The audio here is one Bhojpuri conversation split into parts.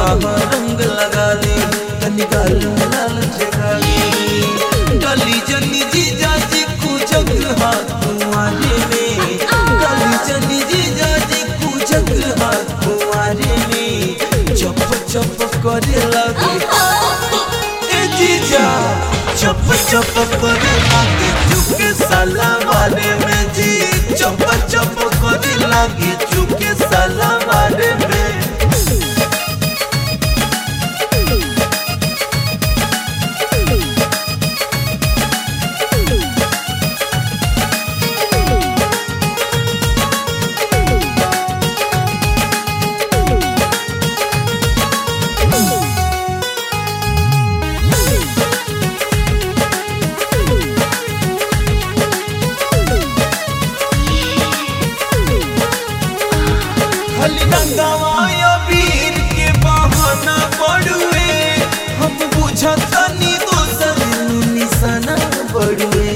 रंग लगा ली तनी गाल में लाल ठेका ली गली जनी जी जाजी कुचक हाथ कुआरे में गली जनी जी जाजी कुचक हाथ कुआरे में चप चप करे लगे ए जीजा चप चप करे लगे चुके साला वाले में जी चप चप करे लगे चुके साला वाले में खाली रंगवाया वीर के बहाना पड़ुए हम बुझतनी दोसर निशाना पड़ुए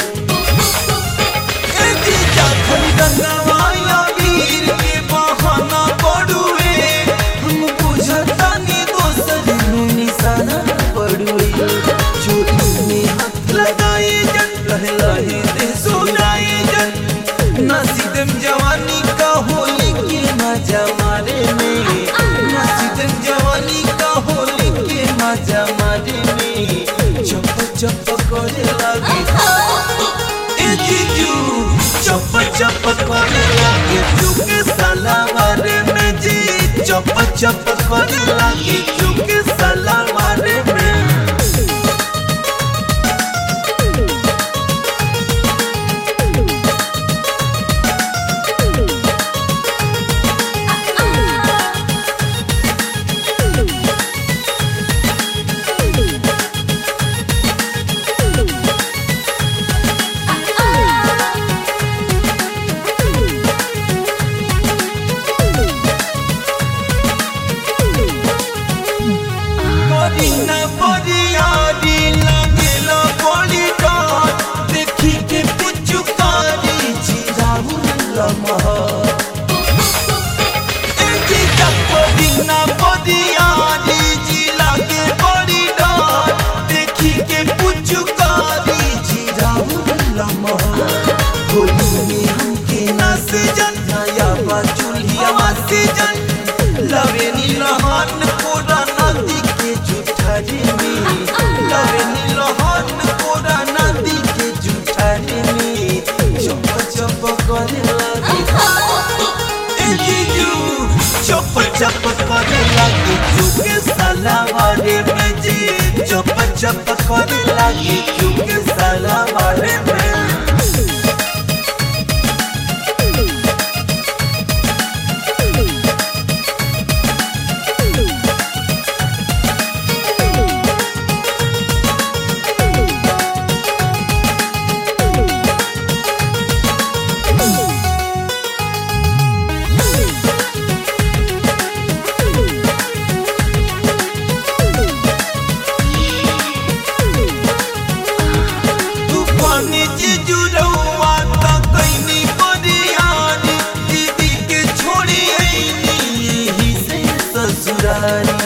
ए जीजा खाली रंगवाया वीर के बहाना पड़ुए हम बुझतनी दोसर निशाना पड़ुए चोरी में हाथ लगाए जन लहे लहे दे सुनाए जन नसीदम जवानी का होली के मजा मारे में नसीदम जवानी का होली के मजा मारे में चप चप करे लगे ए जीजू चप चप करे लगे चुके साला मारे में जी चप चप करे लगे चुके साला मारे में करीना बरियारी लगेला बड़ी डांट देखी के पुचुकारी चिराहु लमहर ए जीजा करीना बरियारी जी लागे बड़ी डांट देखी के पुचुकारी चिराहु लमहर होली में हमके नाच जन नया बा चूल्हिया से जन लवे नीलहन कोरा नदी के जुठारी में लवे नीलहन कोरा नदी के जुठारी में चप चप करे लगे ए जीजू चप चप करे लगे चुके साला वाले में जी चप चप करे लगे चुके साला वाले में तूफानी जीजू रउआ त कैनी बरियारी दीदी के छोड़ी आईनी यही से ससुरारी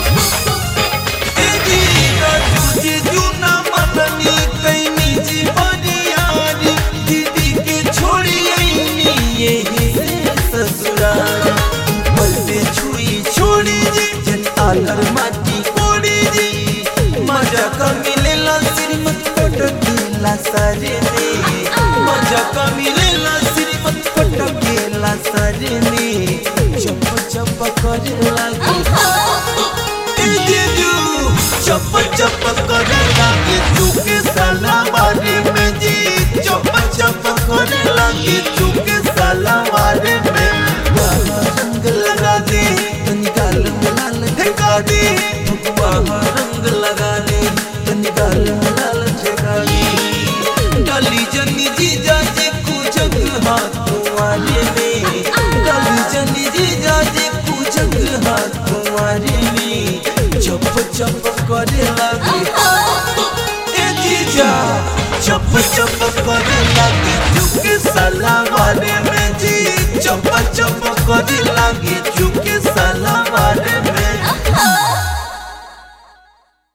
ए जीजा जीजू ना मननी कैनी जी बरियारी दीदी के छोड़ी आईनी यही से ससुरारी पल पे छुई छोड़ी जी जन आलर माटी कोड़ी जी मजा का मिलेला श्रीमत पटकेला सारे में मजा का मिलेला श्रीमत पटकेला सारे में चप चप करे लागे ए जीजू चप चप करे लागे चुके साला मारे में जी चप चप करे लागे चुके साला मारे में गाला रंग लगा दे तनी गाल में लाल ठेका दे भगवा रंग लगा दे तनी गाल में लाल ठेका दे डाली जनी जी जाजे कुचक हाथ कुआरे में डाली जनी जी जाजे कुचक हाथ कुआरे में चप चप करे लगे ए जीजा चप चप करे लगे चुके साला वाले में जी चप चप करे लगे